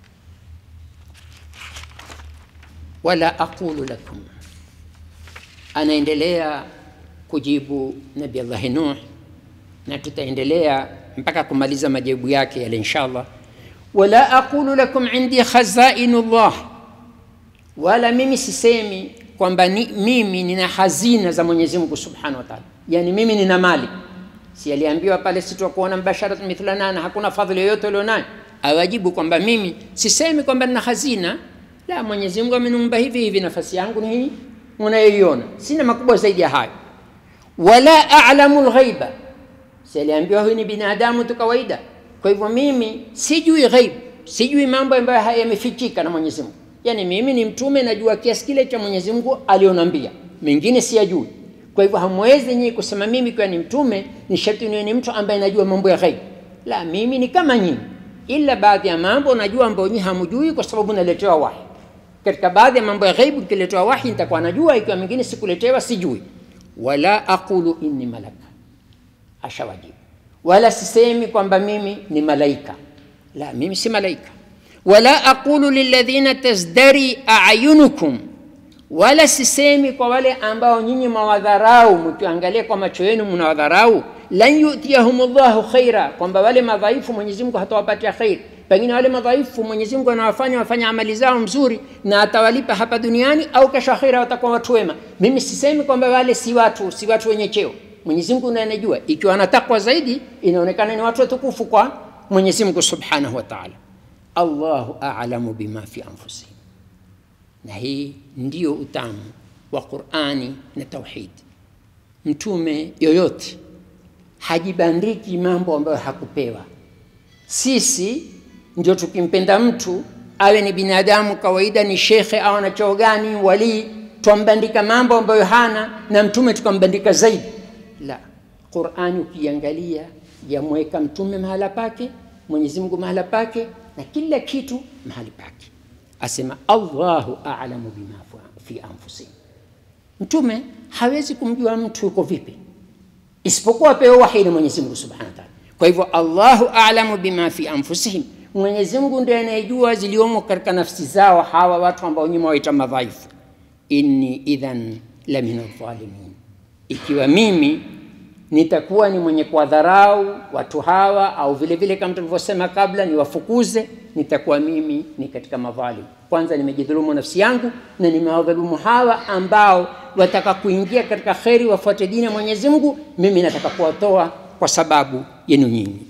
wala aqulu lakum anaendelea kujibu Nabi Allahi Nuh, na tutaendelea mpaka kumaliza majibu yake yale inshallah. Wala aqulu lakum indi khazainu llah, wala mimi sisemi kwamba ni, mimi nina hazina za Mwenyezi Mungu subhanahu wa ta'ala, yani mimi nina mali. Si aliambiwa pale sitakuona mbasharat mithlana, na hakuna fadhili yoyote ulionayo. Awajibu kwamba mimi sisemi kwamba nina hazina la, Mwenyezi Mungu ameniumba hivi hivi, nafasi yangu ni hii unayoiona, sina makubwa zaidi ya hayo. Wala a'lamu lghaiba, si aliambiwa huyu ni binadamu tu kawaida. Kwa hivyo mimi sijui ghaib, sijui mambo ambayo yamefichika na Mwenyezi Mungu. Yani mimi ni mtume, najua kiasi kile cha Mwenyezi Mungu alionambia, mengine siyajui. Kwa hivyo hamwezi nyinyi kusema mimi kwa ni mtume ni sharti niwe ni mtu ambaye najua mambo ya ghaib. La, mimi ni kama nyinyi, ila baadhi ya mambo najua ambayo nyinyi hamjui, kwa sababu naletewa wahi katika baadhi ya mambo ya ghaibu nikiletewa wahi nitakuwa najua, ikiwa mengine sikuletewa sijui. Wala aqulu inni malaka, ashawajibu. Wala sisemi kwamba mimi ni malaika, la, mimi si malaika. Wala aqulu lilladhina tazdari ayunukum, wala sisemi kwa wale ambao nyinyi mwawadharau, mkiangalia kwa macho yenu mnawadharau. Lan yutiyahum llahu khaira, kwamba wale madhaifu Mwenyezi Mungu hatawapatia khairi pengine wale madhaifu Mwenyezi Mungu anawafanya wafanye amali zao mzuri na atawalipa hapa duniani au kesho akhira watakuwa watu wema. Mimi sisemi kwamba wale si watu si watu wenye cheo. Mwenyezi Mungu ndiye anajua. Ikiwa anatakwa zaidi, inaonekana ni watu watukufu kwa Mwenyezi Mungu Subhanahu wa Ta'ala. Allahu a'lamu bima fi anfusihim. Na hii ndio utamu wa Qur'ani na tauhid. Mtume yoyote hajibandiki mambo ambayo hakupewa. Sisi ndio tukimpenda mtu awe ni binadamu kawaida, ni shekhe au ana cheo gani, walii, twambandika mambo ambayo hana, na mtume tukambandika zaidi. La, Qur'ani ukiangalia yamweka mtume mahala pake Mwenyezi Mungu mahala pake na kila kitu mahali pake. Asema Allahu a'lamu bima fi anfusihim. Mtume hawezi kumjua mtu yuko vipi isipokuwa apewe wahi na Mwenyezi Mungu Subhanahu wa Ta'ala. Kwa hivyo Allahu a'lamu bima fi anfusihim, Mwenyezi Mungu ndiye anayejua ziliomo katika nafsi zao hawa watu ambao nyuma waita madhaifu. Inni idhan la min adh-dhalimin, ikiwa mimi nitakuwa ni mwenye kuwadharau watu hawa au vile vile kama tulivyosema kabla niwafukuze, nitakuwa mimi ni katika madhalim. Kwanza nimejidhulumu nafsi yangu na nimewadhulumu hawa ambao wataka kuingia katika kheri, wafuate dini ya Mwenyezi Mungu. Mimi nataka kuwatoa kwa sababu yenu nyinyi.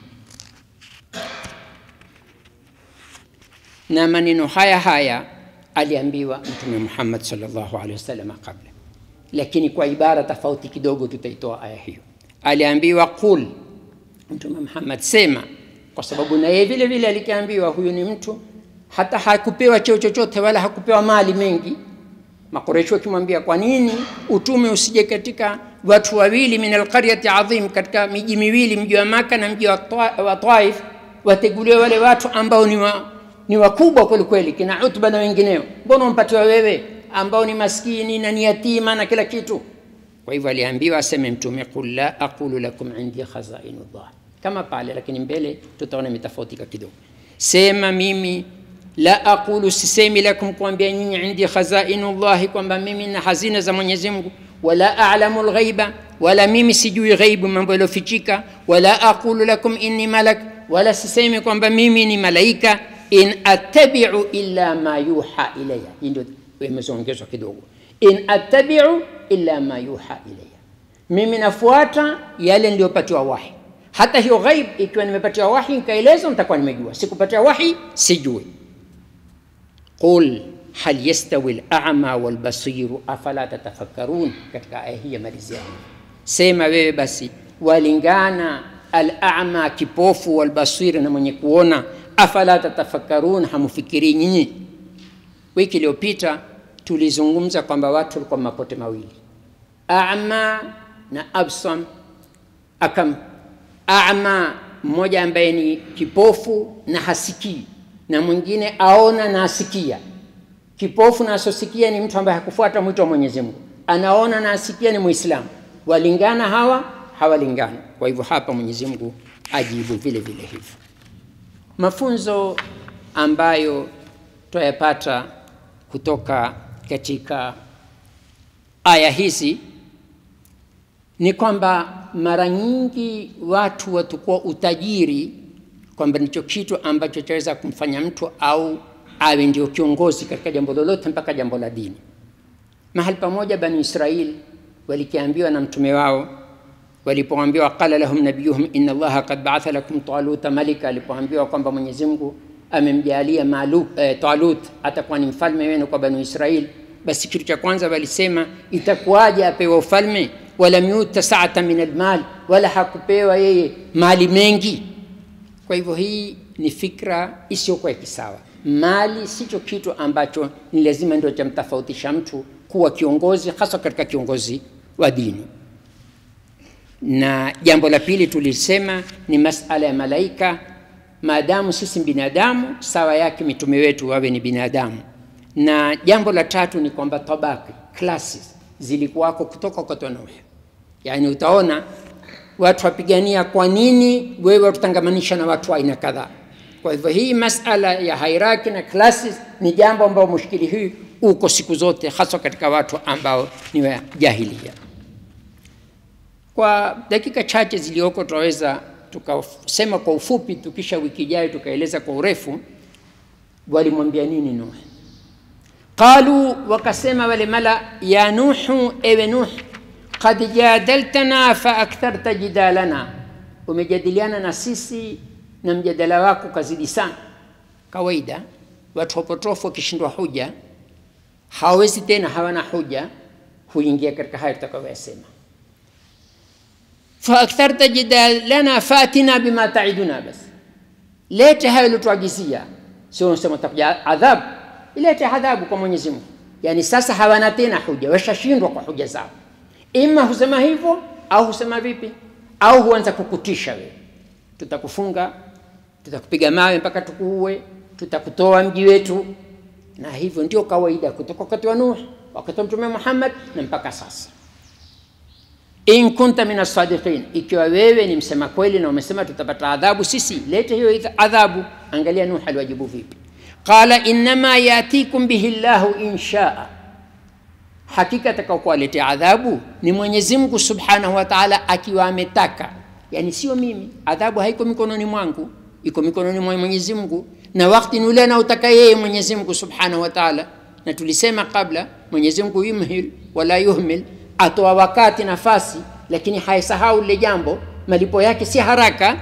Na maneno haya haya aliambiwa Mtume Muhammad sallallahu alaihi wasallam kabla lakini kwa ibara tofauti kidogo tutaitoa aya hiyo. Aliambiwa qul, Mtume Muhammad sema, kwa sababu na yeye vile vile alikiambiwa huyu ni mtu hata hakupewa cheo chochote wala hakupewa mali mengi. Makureshi wakimwambia kwa nini utume usije katika watu wawili min alqaryati adhim, katika miji miwili, mji wa Maka na mji wa Taif, wateguliwe wale watu ambao ni wa, ni wakubwa kweli kweli, kina Utba na wengineo, mbona umpatiwa wewe ambao ni maskini na ni yatima na kila kitu. Kwa hivyo aliambiwa aseme Mtume, qul la aqulu lakum indi khazainullah, kama pale, lakini mbele tutaona imetofautika kidogo. Sema mimi la aqulu, sisemi lakum, kuambia nyinyi, indi khazainullahi, kwamba mimi na hazina za Mwenyezi Mungu, wala a'lamu lghaiba, wala mimi sijui ghaibu, mambo yaliyofichika, wala aqulu lakum inni malak, wala sisemi kwamba mimi ni malaika, in attabi'u illa ma yuha ilayya. Hii ndio imeongezwa kidogo, in attabi'u illa ma yuha ilayya, mimi nafuata yale niliyopatiwa wahi. Hata hiyo ghaib ikiwa nimepatiwa wahi nikaelezwa, nitakuwa nimejua. Sikupatiwa wahi, sijui. Qul hal yastawi al-a'ma wal basiru afala tatafakkarun, katika aya hii ya malizia, sema wewe basi, walingana al-a'ma kipofu, wal basir na mwenye kuona, afala tatafakkarun, hamufikiri nyinyi? Wiki iliyopita tulizungumza kwamba watu walikuwa mapote mawili, ama na absam. Akam ama mmoja ambaye ni kipofu na hasikii, na mwingine aona na asikia. Kipofu na asosikia ni mtu ambaye hakufuata mwito wa Mwenyezi Mungu, anaona na asikia ni Muislamu. Walingana hawa? Hawalingani. Kwa hivyo hapa Mwenyezi Mungu ajibu vile vile hivyo. Mafunzo ambayo twayapata kutoka katika aya hizi ni kwamba mara nyingi watu watakuwa utajiri kwamba ndicho kitu ambacho chaweza kumfanya mtu au awe ndio kiongozi katika jambo lolote mpaka jambo la dini. Mahali pamoja Bani Israil walikiambiwa na mtume wao walipoambiwa, qala lahum nabiyuhum inna Allaha qad ba'atha lakum taluta malika, alipoambiwa kwamba Mwenyezi Mungu amemjalia Malu, eh, Talut atakuwa ni mfalme wenu kwa Bani Israil, basi kitu cha kwanza walisema itakuwaje apewa ufalme, walam yuta sa'atan min almal, wala hakupewa yeye mali mengi. Kwa hivyo hii ni fikra isiyokuwa ya kisawa. Mali sicho kitu ambacho ni lazima ndio chamtofautisha mtu kuwa kiongozi, hasa katika kiongozi wa dini. Na jambo la pili tulisema ni masala ya malaika maadamu sisi binadamu sawa yake mitume wetu wawe ni binadamu. Na jambo la tatu ni kwamba tabaki classes zilikuwako kutoka kwa Nuh, yaani utaona watu wapigania, kwa nini wewe watutangamanisha na watu aina kadhaa? Kwa hivyo hii masala ya hierarchy na classes ni jambo ambalo mushkili hii uko siku zote, hasa katika watu ambao ni wa jahilia. Kwa dakika chache zilioko tunaweza tukasema kwa ufupi, tukisha wiki ijayo tukaeleza kwa urefu. Walimwambia nini Nuh? Qalu, wakasema wale mala, ya Nuhu, ewe Nuh, qad jadaltana fa aktharta jidalana, umejadiliana na sisi na mjadala wako kazidi sana. Kawaida watu wapotofu wakishindwa huja hawawezi tena, hawana huja, huingia katika hayo tutakayoyasema faaktarta jidalana fatina bima taiduna, basi lete hayo iliotuagizia, sio unasema utakuja adhabu. Ilete adhabu kwa Mwenyezi Mungu. Yani sasa hawana tena huja, washashindwa kwa huja zao. Ima husema hivyo au husema vipi, au huanza kukutisha wewe, tutakufunga tutakupiga mawe mpaka tukuue, tutakutoa mji wetu. Na hivyo ndio kawaida kutoka wakati wa Nuh, wakati wa Mtume Muhammad na mpaka sasa. In kunta min asadiqin, ikiwa wewe ni msema kweli na umesema tutapata adhabu sisi, lete hiyo adhabu. Angalia Nuh aliwajibu vipi, qala innama yatikum bihi llahu in shaa hakika atakaokuwaletea adhabu ni Mwenyezi Mungu Subhanahu wa Ta'ala akiwa ametaka, yani sio mimi. Adhabu haiko mikononi mwangu, iko mikononi mwa Mwenyezi Mungu, na wakati ni ule anaotaka yeye Mwenyezi Mungu Subhanahu wa Ta'ala. Na tulisema kabla, Mwenyezi Mungu yumhil wala yuhmil, atoa wakati nafasi, lakini haisahau lile jambo, malipo yake si haraka.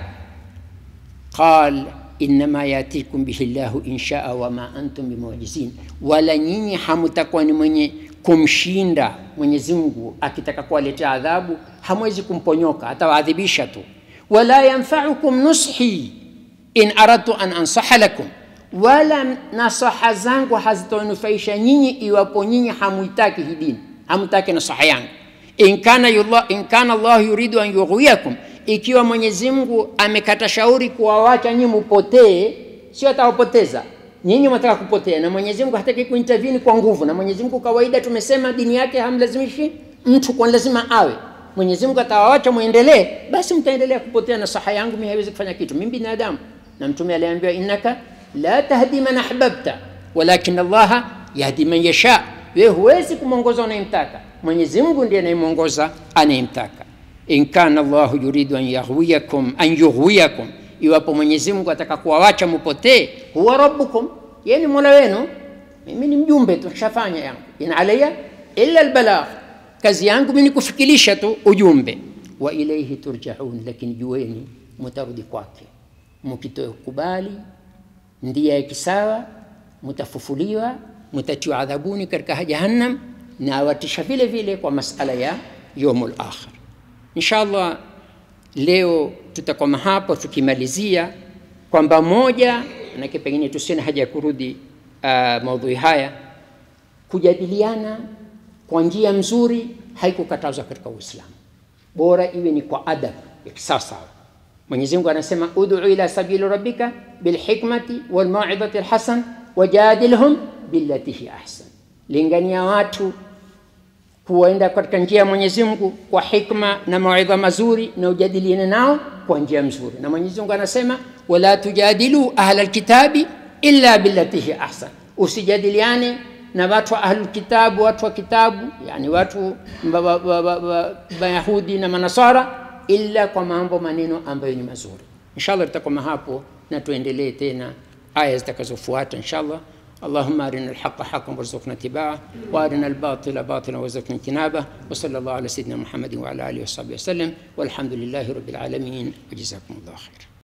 qal innama yatikum bihi llahu in shaa wama antum bimujizin, wala nyinyi hamutakuwa ni mwenye kumshinda Mwenyezi Mungu akitaka kuwaletea adhabu, hamwezi kumponyoka, atawaadhibisha tu. Wala yanfaukum nushi in aradtu an ansaha lakum, wala nasaha zangu hazitanufaisha nyinyi iwapo nyinyi hamuitaki hii dini, hamutaki nasaha yangu. In kana yullah, in kana Allah yuridu an yughwiyakum, ikiwa Mwenyezi Mungu amekata shauri kuwawacha nyinyi mupotee, sio atawapoteza nyinyi mwataka kupotea, na Mwenyezi Mungu hataki kuintervene kwa nguvu. Na Mwenyezi Mungu kawaida, tumesema dini yake hamlazimishi mtu kwa lazima awe. Mwenyezi Mungu atawawacha muendelee, basi mtaendelea kupotea, na saha yangu mimi haiwezi kufanya kitu, mimi binadamu. Na Mtume aliambiwa innaka la tahdi man ahbabta walakin Allaha yahdi man yasha, wewe huwezi kumwongoza unayemtaka, Mwenyezi Mungu ndiye anayemwongoza anayemtaka. In kana Allahu yuridu an yaghwiyakum an yughwiyakum iwapo Mwenyezi Mungu ataka kuwawacha mupotee, huwa rabbukum, yeye ni mola wenu, mimi ni mjumbe tu, shafanya yangu. In alayya illa albalagh, kazi yangu mimi ni kufikirisha tu ujumbe. Wa ilayhi turjaun, lakini jueni mutarudi kwake, mkitokubali ndia ya kisawa, mutafufuliwa, mutatiwa adhabuni katika jahannam, na watisha vile vile kwa masala ya yaumul akhir. Inshallah leo tutakoma hapo tukimalizia kwamba moja, manake pengine tusione haja ya kurudi uh, maudhui haya. Kujadiliana kwa njia mzuri haikukatazwa katika Uislamu, bora iwe ni kwa adabu ya kisawasawa. Mwenyezi Mungu anasema ud'u ila sabili rabbika bilhikmati walmauidhati alhasan wajadilhum billati hi ahsan, lingania watu kuenda katika njia ya Mwenyezi Mungu kwa hikma na mawaidha mazuri, na ujadiliane nao kwa njia nzuri. Na Mwenyezi Mungu anasema wala tujadilu ahla alkitabi illa billati hi ahsan, usijadiliane na watu wa ahlul kitabu, watu wa kitabu, yani watu Mayahudi na Manasara, illa kwa mambo maneno ambayo ni mazuri. Inshallah tutakoma hapo na tuendelee tena aya zitakazofuata inshallah. اللهم أرنا الحق حقا وارزقنا اتباعه وأرنا الباطل باطلا وارزقنا اجتنابه وصلى الله على سيدنا محمد وعلى آله وصحبه وسلم والحمد لله رب العالمين وجزاكم الله خير